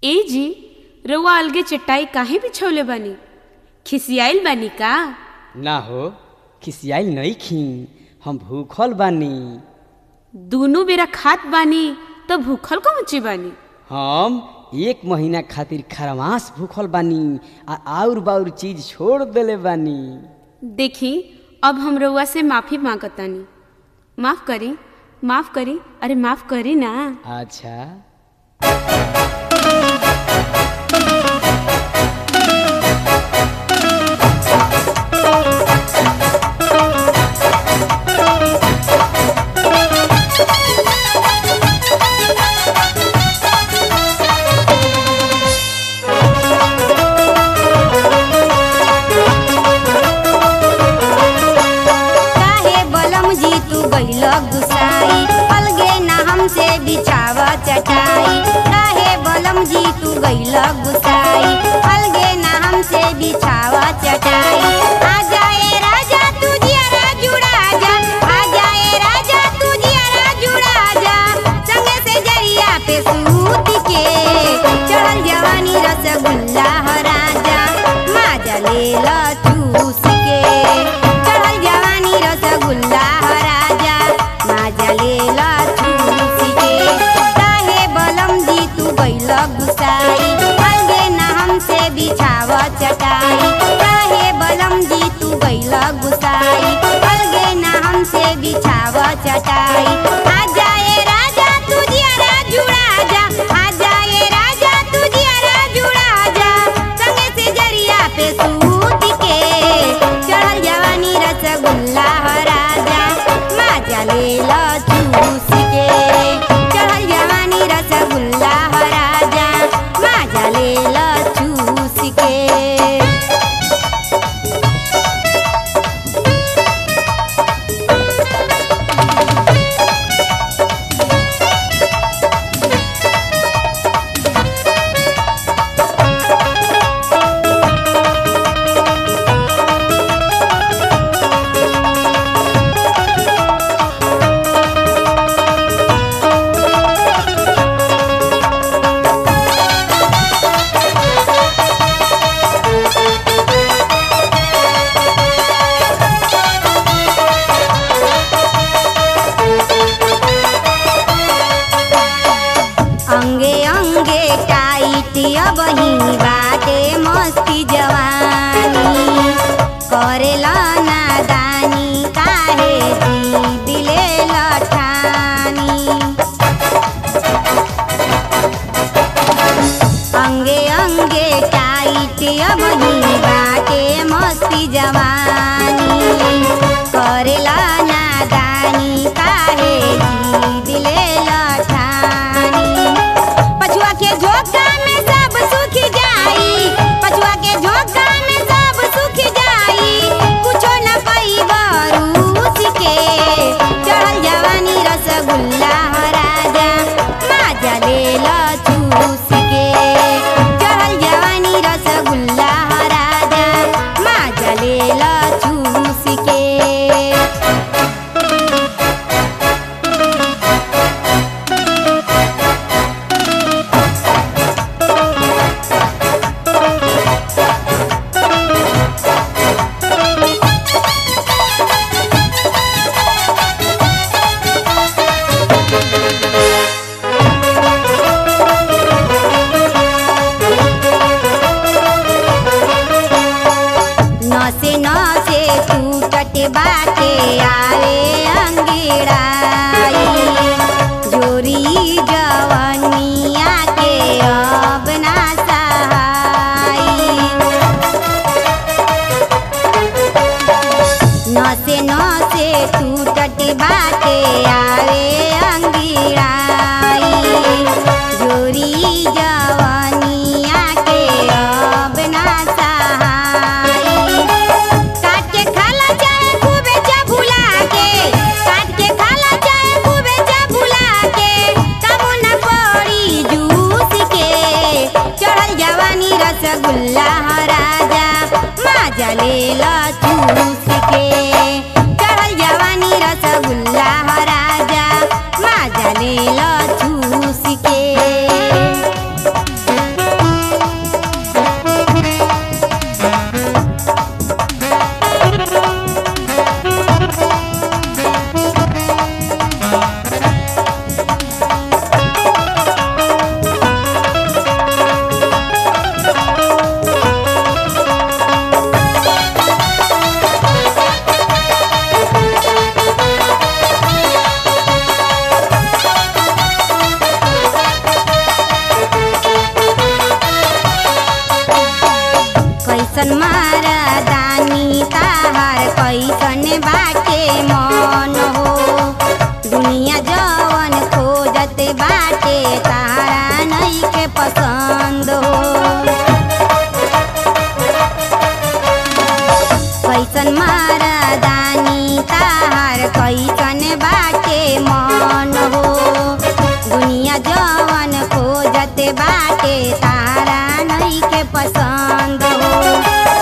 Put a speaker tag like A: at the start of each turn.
A: ए जी रउआ अलगे चटाई काहे बिछौले बानी खिसियाइल बानी का
B: ना हो खिसियाई नहीं खी हम भूखल बानी
A: दूनो बेरा खात बानी त भूखल को मुचे बानी
B: हम एक महीना खातिर खरमास भूखल बानी आ आउर बाउर चीज छोड़ देले बानी
A: देखी अब हम रउआ से माफी मांगतानी माफ करी माफ करी अरे माफ करी ना
B: अच्छा
C: काहे बलम जी तू गइल गुसाई अलगे ना हमसे बिछाव चटाई काहे बलम जी तू गइल गुसाई अलगे ना हमसे बिछाव चटाई आ जाए राजा तू जियारा जुड़ा जा आ जाए राजा तू जियारा जुड़ा जा संगे से जरिया पे सूत के चढ़ल जवानी रसगुल्ला ह राजा माजा ले ल चूस के चढ़ल जवानी रसगुल्ला ह राजा माजा ले ल चूस के काहे बलम जी तू गइल गुसाई अलगे ना हमसे बिछाव चटाई काहे बलम जी तू गइल गुसाई अलगे ना हमसे बिछाव चटाई आ जाए राजा तू जियारा जुड़ा जा आ जाए राजा तू जियारा जुड़ा जा संगे से जरिया पे सूत के चढ़ल जवानी रसगुल्ला ह राजा माजा ले ल चूस के चढ़ल जवानी रसगुल्ला ह राजा माजा ले ल चूस के अंगे अंगे टाइट अब ही बाटे मस्ती जवानी करेला नादानी काहे जी दिले लठानी अंगे अंगे टाइट अब ही बाटे मस्ती जवानी करेला नादानी काहे जी दिले लठानी पछुआ के झोंका में सब सुख जाई पछुआ के झोंका में सब सुख जाई कुछो न पाई बरूस के चढ़ल जवानी रसगुल्ला ह राजा माजा ले ल चूस के चढ़ल जवानी रसगुल्ला ह राजा माजा ले ल चूस के नसे नसे टूटट बाटे आवे अंगिड़ाई जोरी जवनिया के अब ना सहाई नसे नसे टूटट बाटे आवे अंगिड़ाई जोरी जवनिया के अब ना सहाई काट के खाला चाहे खूबे चबुला के काट के खाला चाहे खूबे चबुला के काबू न पड़ी जूस के चढ़ल जवानी रसगुल्ला ह राजा माजा ले ल चूस के चढ़ल जवानी रसगुल्ला ह राजा माजा ले ल चूस के तारा नहीं के पसंद हो